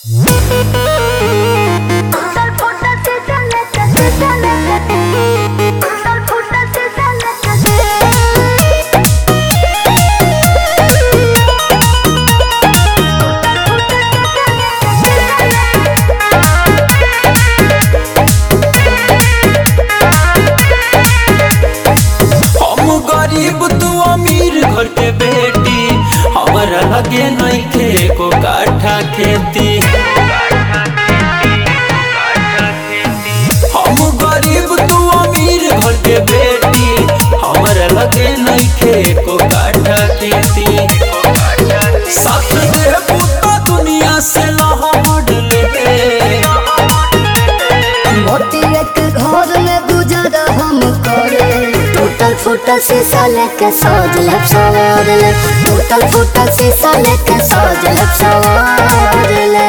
हम गरीब तू अमीर घर के बेटी हमरा लगे नइखे को काठा खेती हम गरीब तू अमीर घर के बेटी हमरा लगे नइखे को काठा खेती साथ दे पुता दुनिया से लहड़ ले मोतिया के घर में गुजारा हम करे टूटल फूटल शीशा लेके सज ले सवार ले टूटल फूटल शीशा लेके सज ले सवार ले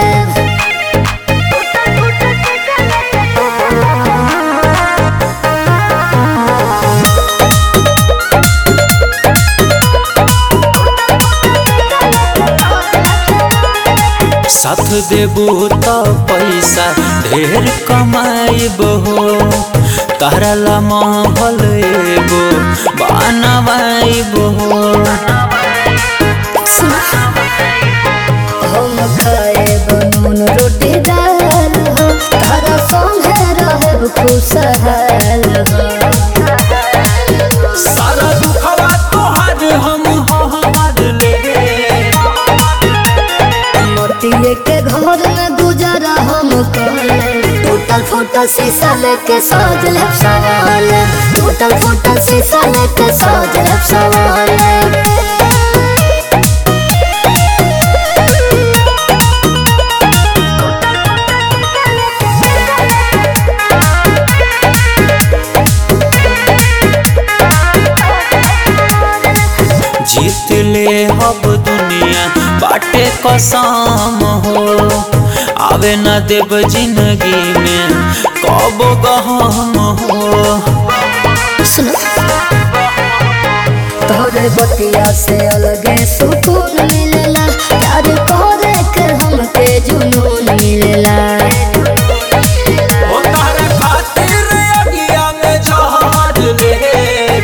साथ देबू तो पैसा ढेर कमाइब हो तारा ला महल एगो बनवाइब हो हम खाए बनून रोटी दाल हो तारा संगे रहे खुशहाल हो सारा दुखवा तोहार हम हमार ले मोतिये के घर में गुजारा हम करे टूटल फूटल शीशा लेके सज ले सवाल टूटल फूटल शीशा लेके सज ले सवाल जीत ले हब दुनिया बाटे कसम हो आवे न देव जिंदगी में कब गहम हो सुनो तोरे बतिया से अलगे सुकून मिलेला प्यार करे के हमके जुनून मिलेला ओ तारे खातिर अगिया में जहाज ले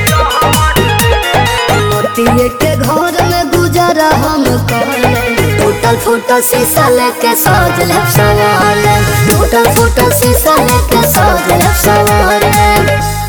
मोतिये के घर में गुजारा हम करे टूटल फूटल शीशा लेके सज ले सवाल टूटल फूटल शीशा लेके सज ले सवाल